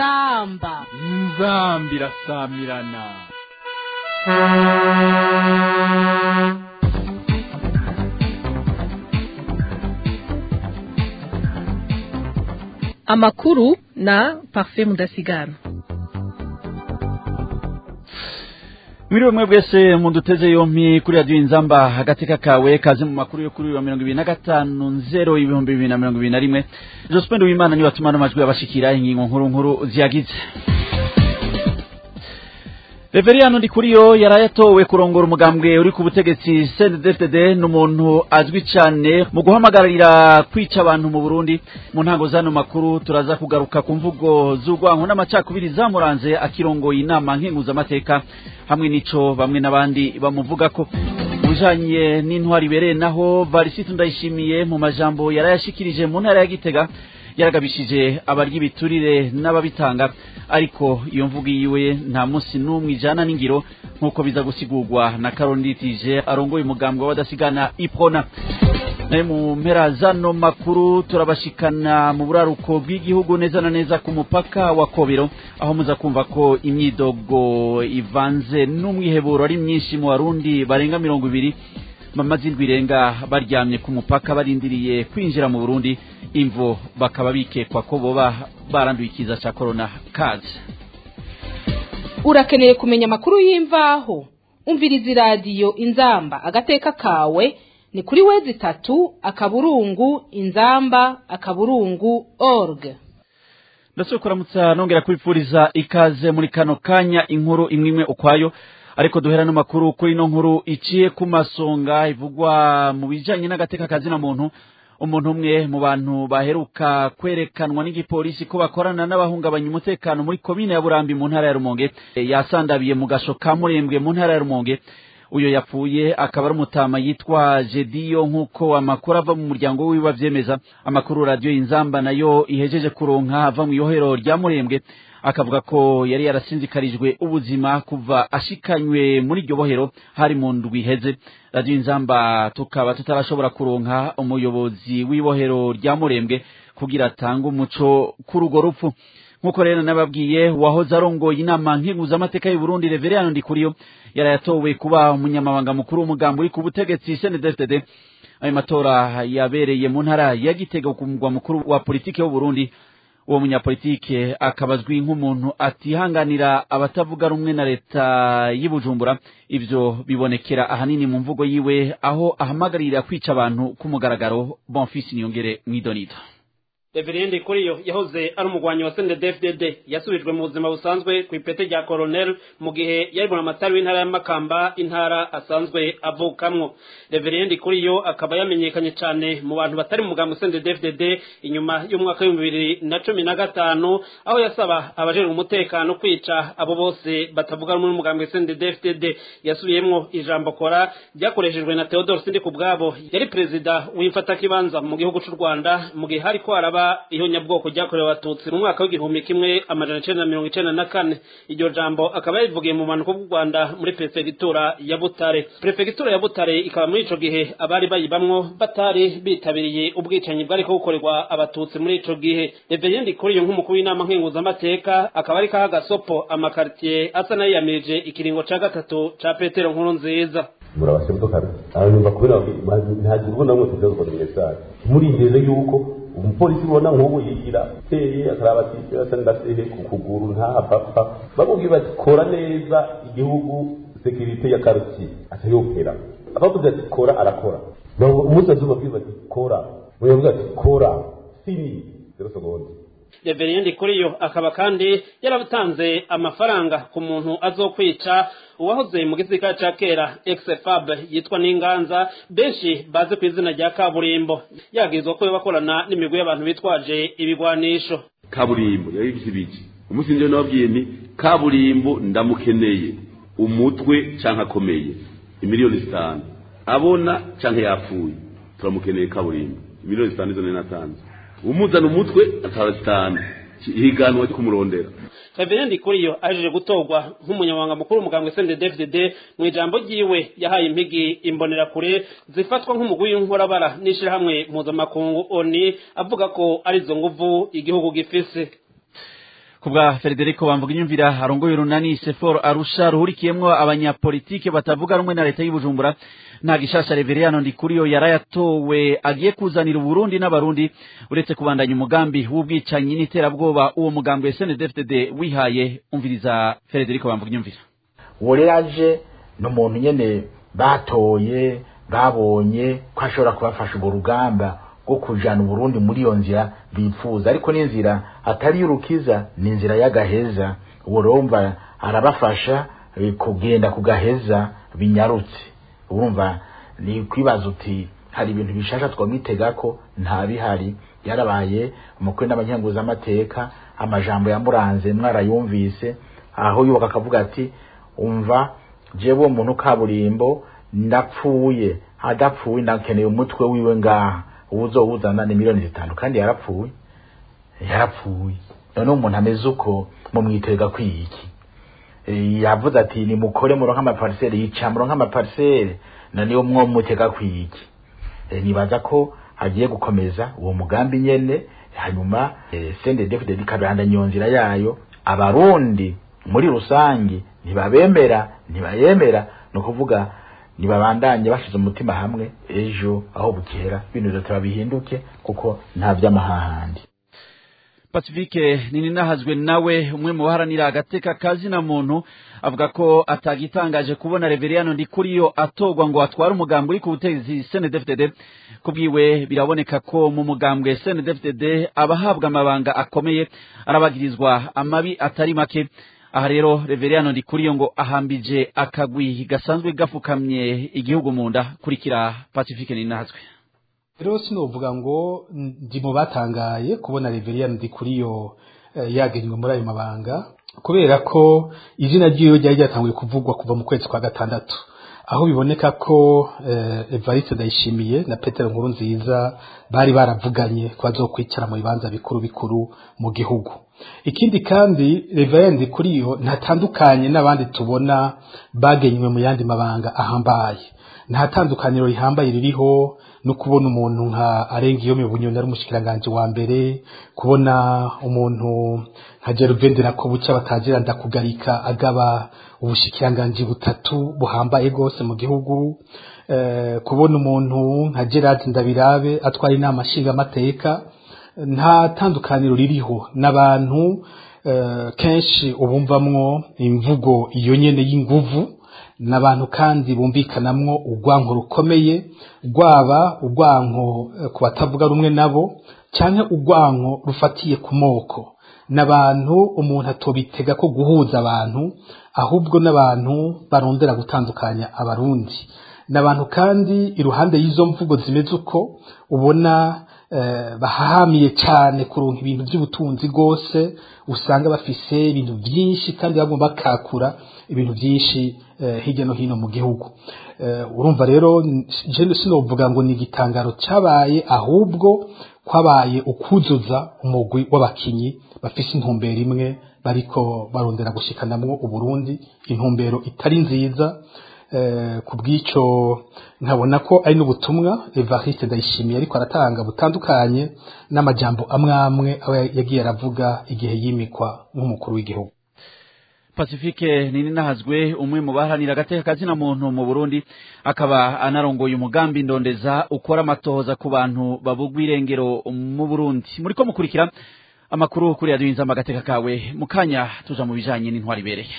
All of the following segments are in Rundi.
inzamba inzambi irasamirana amakuru na parfait mudasigana Mwiriwe mwe bwese munduteze yompi kuri radio inzamba hagateka kawe kaze mu makuru yo kuri wa 2025 nzero ibihumbi 2021 Jospin Uwimana ni watumana amajwi abashikira ingingo nkuru nkuru ziyagize Reveriano Ndikuriyo yarayatowe kurongora umugambwe uri ku butegetsi CNDD-FDD n'umuntu azwi cyane mu guhamagarira kwica abantu mu Burundi mu ntango zano makuru turaza kugaruka ku mvugo z'urwanko n'amacakubiri zamuranze akirongoye inama nkenguzamateka hamwe n'ico bamwe n'abandi bamuvuga ko bujanye n'intwari bereye naho Varisito ndayishimiye mu majambo yarayashikirije mu ntara ya Gitega yaragabishije abarya ibiturire n'ababitanga ariko iyo mvugo yiwe nta munsi n'umwe ijana n'ingiro nk'uko biza gusigurwa na karonditije arongoye umugambwe w'abadasigana ipona naye mu mpera zano makuru turabashikana mu buraruko bw'igihugu neza na neza ku mupaka wa kobero aho muza kumva ko imyidogo ivanze n'umwiheburo ari myinshi mu barundi barenga mirongo ibiri mamaze indwi irenga baryamye ku mupaka barindiriye kwinjira mu burundi imvo bakaba bikekwa ko boba baranduye ikiza cya korona kazi urakeneye kumenya amakuru y'imvaho umviriza iradiyo inzamba agateka kawe ni kuri wezi itatu akaburungu inzamba akaburungu org ndetse kuramutsa nongera kwifuriza ikaze muri kano kanya inkuru imwe imwe ukwayo ariko duhera n'amakuru kuri ino nkuru iciye ku masonga ivugwa mu bijanye n'agateka kazina muntu umuntu umwe mu bantu baheruka kwerekanwa n'igipolisi ko bakorana n'abahungabanya umutekano muri komine ya burambi mu ntara ya rumonge yasandabiye mu gasho ka murembwe mu ntara ya rumonge uyo yapfuye akaba ari umutama yitwa jediyo nk'uko amakuru ava mu muryango wiwe avyemeza amakuru radiyo inzamba nayo ihejeje kuronka ava mu iyohero rya murembwe akavuga ko yari yarasinzikarijwe ubuzima kuva ashikanywe muri iryo bohero hari mu ndwi iheze radiyo inzamba tukaba tutarashobora kuronka umuyobozi w'ibohero rya murembwe kugira atange umuco kuri urwo rupfu nk'uko rero nababwiye wahoze arongoye inama nkenguzamateka y'u Burundi Reverend Ndikuriyo yarayatowe kuba umunyamabanga mukuru w'umugambi uri ku butegetsi CNDD-FDD ayo matora yabereye mu ntara ya Gitega ku mugwa mukuru wa politike w'u Burundi uwo munyapolitike akaba azwi nk'umuntu atihanganira abatavuga rumwe na leta y'Ibujumbura ivyo bibonekera ahanini mu mvugo yiwe aho ahamagarira kwica abantu ku mugaragaro Bonfils Niyongere mwidonito Reverend Kuriyo yahoze ari umugwanyi wa CNDD-FDD yasubijwe mu buzima busanzwe ku ipete rya colonel mu gihe yari amatari w'intara ya Makamba intara asanzwe avukamwo Reverend Kuriyo akaba yamenyekanye cyane mu bantu batari mu mugambo CNDD-FDD inyuma y'umwaka w'ibihumbi bibiri na cumi na gatanu aho yasaba abajejwe umutekano kwica abo bose batavuga rumwe n'umugambo CNDD-FDD yasubiyemwo ijambo kora ryakoreshejwe na Theodore Sindikubwabo yari perezida w'imfatakibanza mu gihugu cy'u Rwanda mu gihe hariko haraba iyo nyabwoko ryakorewe abatutsi mu mwaka w'igihumbi kimwe amajana icenda na mirongo icenda na kane iryo jambo akaba yarivugiye mu mpanuka bw'u rwanda muri perefegitura ya butare perefegitura ya butare ikaba muri ico gihe abari bayibamwo batari bitabiriye ubwicanyi bwariko bukorerwa abatutsi muri ico gihe reveriendi kuri iyo nk'umukuru w'inama nkenguzamateka akaba ariko aha gasopo amakaritiye asa n'ayiyamirije ikiringo ca gatatu ca petero nkuru nziza murabasembukana hanyuma kubera ntagira ubwo namwe tuza gukora message murindeze yuko umupolisi ubona nk'ubu yigira teye akaraba ati asa ndasehe ku kuguru ntahapfa bamubwiye bati kora neza igihugu sekirite ya karuti atayopera abavuze ati kora arakora umunsi azuba bwiza ati kora uyavuga ati kora fini zero seconde reveriendi kuri yo akaba kandi yaratanze amafaranga ku muntu azokwica uwahoze mu gisirikare ca kera exfab yitwa n'inganza benshi bazi ku izina rya kaburimbo yagirizwa ko bakorana n'imigwi y'abantu bitwaje ibigwanisho kaburimbo yari ibiki umunsi nje nababwiye nti kaburimbo ndamukeneye umutwe canke akomeye imiliyoni zitanu abona canke yapfuye turamukeneye kaburimbo imiliyoni zitanu izo nari natanze umuzana umutwe atara zitanu higanwa ryo kumurondera Reverend Kuriyo ajeje gutorwa nk'umunyamabanga mukuru w'umugambwe CNDD-FDD mu ijambo ryiwe yahaye impigi imbonerakure zifatwa nk'umugwi w'inkorabara n'ishirahamwe mpuzamakungu ONI avuga ko arizo nguvu igihugu gifise kubwa Federico bamvuga inyumvira arongoye urunani Sefor Arusha ruhurikiyemwo abanyapolitike batavuga rumwe na leta y'Ibujumbura nta gishasha Reveriyano Ndikuriyo yarayatowe agiye kuzanira Uburundi n'abarundi uretse kubandanya umugambi w'ubwicanyi n'iterabwoba uwo mugambi wa SNDFDD wihaye umviriza Federico bamvuga inyumvira uwo rero aje ni umuntu nyene batoye babonye ko ashobora kubafasha urwo rugamba rwo kujana uburundi muri iyo nzira bifuza ariko n'inzira atari y'urukiza ni inzira y'agaheza uwo rumva arabafasha eh, kugenda ku gaheza binyarutse urumva ni kwibaza uti hari ibintu bishasha twamwitega ko nta bihari yarabaye umukwe n'abanyanguzamateka amajambo yamuranze mwarayumvise aho yubaka akavuga ati umva jewe uwo muntu kaburimbo ndapfuye adapfuye ndakeneye umutwe wiwe ngaha uwuzowuzana ni miliyoni zitanu kandi yarapfuye yarapfuye none umuntu ameze uko mumwitega kwiki Eh, yavuze ati nimukore muronke amaparisere yica muronke amaparisere na niyo mwo mutega kwiki Eh, nibaza ko agiye gukomeza uwo mugambi nyene hanyuma eh, CNDD-FDD ikabandanya iyo nzira yayo abarundi muri rusange ntibabemera ntibayemera ni ukuvuga ntibabandanye bashize umutima hamwe ejo aho bukera ibintu bizoteba bihinduke kuko nta vy'amahahandi Pacifique nini nahazwe nawe umwe mu baharanira agateka kazina muntu avuga ko atagitangaje kubona Reveriyano Ndikuriyo atogwa ngo atware umugambi uri ku butegetsi CNDD-FDD kubwiwe biraboneka ko mu mugambwe CNDD-FDD abahabwa amabanga akomeye arabagirizwa amabi atari make aha rero Reveriyano Ndikuriyo ngo ahambije akagwi gasanzwe gafukamye igihugu mu nda kurikira Pacifique nini nahazwe rero sinovuga ngo ndi mu batangaye kubona Reveriyani Ndikuriyo eh, yagenywe muri ayo mabanga kubera ko izina ryiwe ryari ryatanguye kuvugwa kuva mu kwezi kwa gatandatu aho biboneka ko eh, Evariste Ndayishimiye na Petero Nkurunziza bari baravuganye ko bazokwicara mu bibanza bikuru bikuru mu gihugu ikindi kandi Reveriyani Ndikuriyo ntatandukanye n'abandi tubona bagenywe mu yandi mabanga ahambaye nta tandukaniro rihambaye ririho no kubona umuntu nka arenga iyo bunyoni ari umushikiranganje wa mbere kubona umuntu nka Gervendera ko bucya batagira ndakugarika agaba ubushikiranganje butatu buhambaye gose mu gihugu eh, kubona umuntu nka Gerard Ndabirabe atwara inama nshinga amateka nta tandukaniro ririho n'abantu eh, kenshi ubumvamwo imvugo iyo nyene y'inguvu n'abantu kandi bumvikanamwo urwanko rukomeye rwaba urwanko eh, ku batavuga rumwe nabo canke urwanko rufatiye ku moko n'abantu umuntu atobitega ko guhuza abantu ahubwo n'abantu barondera gutandukanya abarundi n'abantu kandi iruhande y'izo mvugo zimeze uko ubona eh, bahahamiye cyane kuronka ibintu by'ubutunzi rwose usanga bafise ibintu byinshi kandi bagomba bakakura ibintu byinshi eh, hirya no hino mu gihugu eh, urumva rero je sinovuga ngo ni igitangaro cyabaye ahubwo kwabaye ukuzuza umugwi w'abakinyi bafise intumbero imwe bariko barondera gushikanamwo uburundi intumbero itari nziza eh, ku bw'ico nkabona ko ari n'ubutumwa Evariste Ndayishimiye ariko aratanga butandukanye n'amajambo amwe amwe aba yagiye aravuga igihe yimikwa nk'umukuru w'igihugu Pacifique nini nahazwe umwe mu baharanira agateka kazina muntu mu Burundi akaba anarongoye umugambi ndondeza ukora amatohoza ku bantu babugwa irengero mu Burundi muriko mukurikira amakuru kuri radio inzamba agateka kawe mukanya tuja mu bijanye n'intwari bereye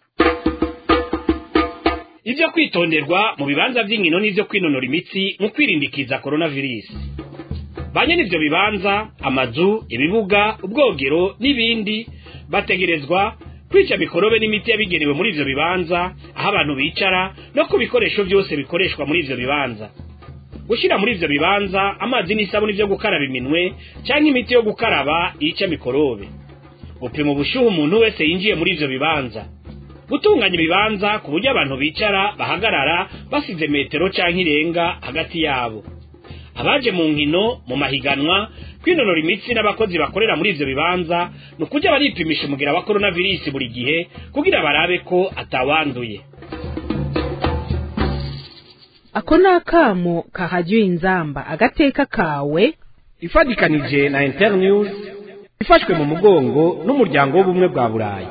ibyo kwitonderwa mu bibanza by'inkino n'ibyo kwinonora imitsi mu kwirindikiza coronavirus banye n'ibyo bibanza amazu ibibuga ubwogero n'ibindi bategerezwa kwica mikorobe n'imiti yabigenewe muri ivyo bibanza aho abantu bicara no ku bikoresho byose bikoreshwa muri ivyo bibanza gushyira muri ivyo bibanza amazi n'isabuni byo gukaraba iminwe cyangwa imiti yo gukaraba yica mikorobe gupima ubushyuhe umuntu wese yinjiye muri ivyo bibanza gutunganya ibibanza ku buryo abantu bicara bahagarara basize metero canke irenga hagati yabo abaje mu nkino mu mahiganwa kwinonora imitsi n'abakozi bakorera muri ivyo bibanza ni ukujya baripimisha umugira wa coronavirus buri gihe kugira barabe ko atawanduye ako ni akamo kahajya inzamba agateka kawe ifadikanije na internews ifashwe mu mugongo n'umuryango w'ubumwe bwa burayi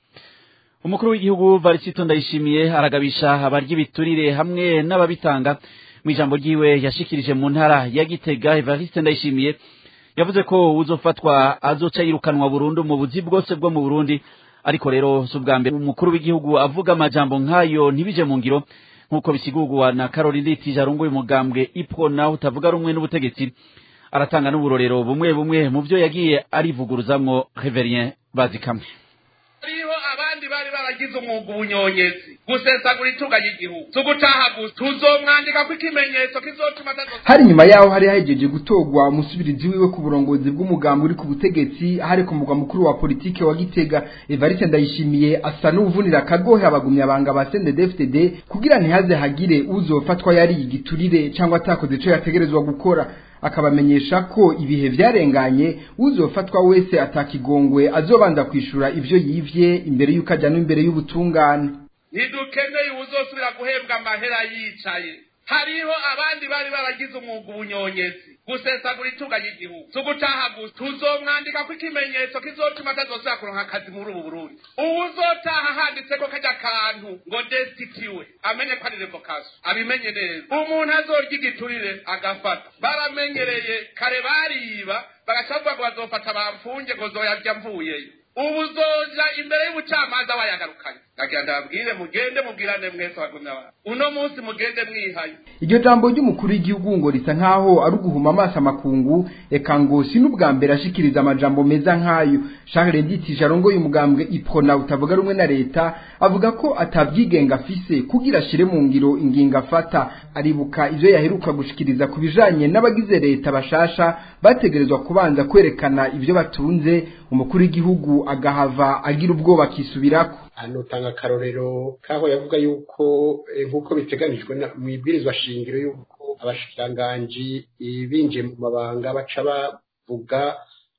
umukuru w'igihugu varisito ndayishimiye aragabisha abarya ibiturire hamwe n'ababitanga mu ijambo ryiwe yashikirije mu ntara ya gitega evariste ndayishimiye yavuze ko uzofatwa azoca yirukanwa burundu mu buzi bwose bwo mu burundi ariko rero si ubwa mbere umukuru w'igihugu avuga amajambo nk'ayo ntibije mu ngiro nk'uko bisigurwa na caroline litije arunguye umugambwe ipro nawe utavuga rumwe n'ubutegetsi aratanga n'uburorero bumwe bumwe mu byo yagiye arivuguruzamwo reverien bazikamwe hariho abandi bari baragize umwuga ubunyonyezi gusesagura itunga ry'igihugu tugutaha gusa tuzomwandika ko ikimenyetso kizotuma hari nyuma yaho hari hahejeje gutorwa umusubirizi wiwe ku burongozi bw'umugambi uri ku butegetsi hari ku mugwa mukuru wa politike wa gitega evariste ndayishimiye asa n'uvunira akagohe abagumyabanga ba sndfdd kugira ntihaze hagire uzofatwa yariye igiturire cyangwa atakoze ico yategerezwa gukora akabamenyesha ko ibihe vyarenganye uzofatwa wese atakigongwe azobanza kwishura ivyo yivye imbere y'uko ajyanwa imbere y'ubutungane ntidukeneye uzosubira guhembwa amahera yicaye hariho abandi bari baragize umwuga ubunyonyezi gusesagura itunga ry'igihugu tugutaha gusa tuzomwandika ko ikimenyetso kizotuma atazosubira kuronka akazi muri ubu burundi uwuzotaha handitseko kajya kantu ngo desitiwe amenye ko ari revokaso abimenye neza umuntu azorya igiturire agafata baramenyereye kare bariba bagaca bavuga ngo bazofata bamfunge ngo zoyarya mvuyeyo ubu uzoja imbere y'ubucamanza bayagarukanye nagira ndababwire mugende mubwirane mwese bagumya abantu uno munsi mugende mwihaye iryo jambo ry'umukuru w'igihugu ngo risa nkaho ari uguhuma amaso amakungu eka ngo si n'ubwa mbere ashikiriza amajambo meza nk'ayo charles nditije arongoye umugambwe iprona utavuga rumwe na leta avuga ko atabyigenga afise kugira ashire mu ngiro ingingo afata aribuka ivyo yaheruka gushikiriza ku bijanye n'abagize leta bashasha bategerezwa kubanza kwerekana ivyo batunze umukuru w'igihugu agahava agira ubwoba akisubirako hano tanga akarorero kaho yavuga yuko nk'uko biteganijwe mu ibwirizwa shingiro yuko abashikiranganji binjiye mu mabanga baca bavuga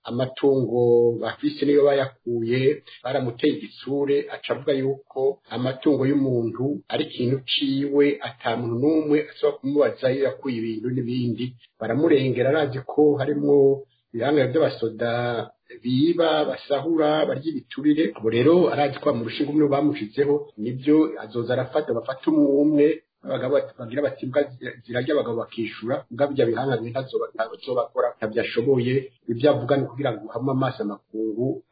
amatungo bafise niyo bayakuye baramuteye igitsure aca avuga yuko amatungo y'umuntu ari ikintu ciwe ata muntu n'umwe ashobora kumubaza iyo yakuye ibintu n'ibindi baramurengera arazi ko harimwo ibihangano by'abasoda biba basahura barya ibiturire ubu rero arazi ko mu rushinga umwe bamushizeho nibyo azoza arafata bafata umwe umwe abagabo bagira bati imbwa zirarya abagabo bakishura mbwa bijya bihangane ntazobakora ntabyo ashoboye ibyo avuga ni kugira ngo hame amaso amakungu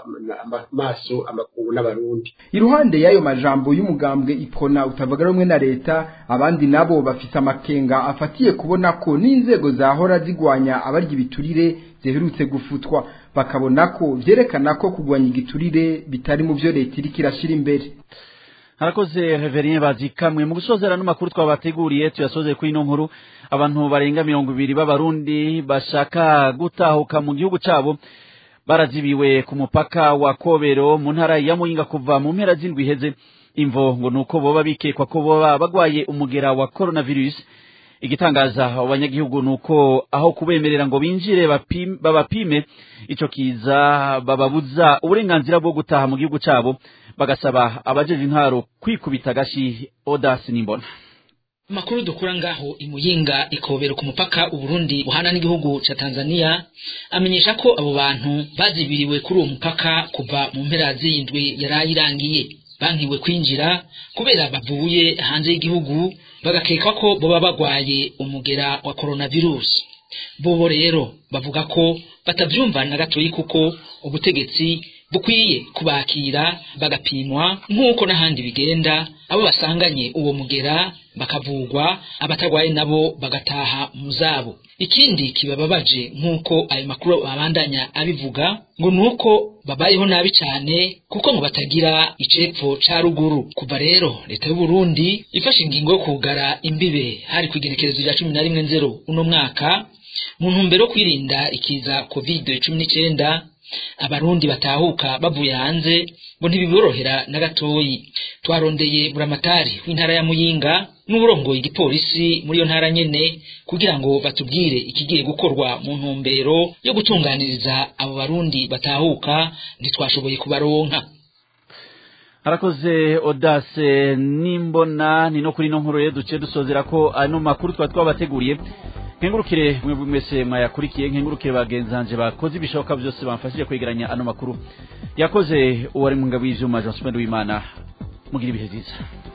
amaso amakungu n'abarundi iruhande y'ayo majambo y'umugambwe ipona utavuga rumwe na leta abandi nabo bafise amakenga afatiye kubona ko n'inzego zahora zigwanya abarya ibiturire ziherutse gufutwa bakabona ko vyerekana ko kugwanya igiturire bitari mu vyo leta iriko irashira imbere harakoze reverien bazikamwe mu gusozera n'amakuru twabateguriye tuyasoze kuri ino nkuru abantu barenga mirongo ibiri b'abarundi bashaka gutahuka mu gihugu cabo barazibiwe ku mupaka wa kobero mu ntara ya muyinga kuva mu mpera z'indwi iheze imvo ngo nuko boba bikekwa ko boba bagwaye umugera wa coronavirus igitangaza abanyagihugu nuko aho kubemerera ngo binjire babapime ico kiza bababuza uburenganzira bwo gutaha mu gihugu cabo bagasaba abajeje intwaro kwikubita gashi odasi nimbona makuru dukura ngaho imuyinga ikobero ku mupaka uburundi buhana n'igihugu ca tanzania amenyesha ko abo bantu bazibiriwe kuri uwo mupaka kuva mu mpera z'indwi yarayirangiye bankiwe kwinjira kubera bavuye hanze y'igihugu bagakeka ko boba bagwaye umugera wa coronavirus bobo rero bavuga ko batavyumva na gatoyi kuko ubutegetsi bukwiye kubakira bagapimwa nk'uko n'ahandi bigenda abo basanganye uwo mugera bakavugwa abatagwaye nabo bagataha mu zabo ikindi kibababaje nk'uko ayo makuru babandanya abivuga ngo nuko babayeho nabi cyane kuko ngo batagira icepfo ca ruguru kuva rero leta y'u Burundi ifashe ingingo yo kugara imbibe hari kwigenekerezo rya cumi na rimwe nzero uno mwaka mu ntumbero yo kwirinda ikiza covid cumi n'icyenda abarundi batahuka bavuye hanze ngo ntibiborohera na gatoyi twarondeye buramatari w'intara ya muyinga n'uburongoye igipolisi muri iyo ntara nyene kugira ngo batubwire ikigiye gukorwa mu ntumbero yo gutunganiriza abo barundi batahuka ntitwashoboye kubaronka harakoze odase nimbona ni no kuri no nkuru rero duciye dusozera ko ano makuru twaba twabateguriye nkengurukire mwebwe mwese mwayakurikiye nkengurukire bagenzanje bakoze ibishoboka byose bamfashije kwegeranya ano makuru yakoze uwari mu ngabo y'ivyuma Jean Wimana mugira ibihe byiza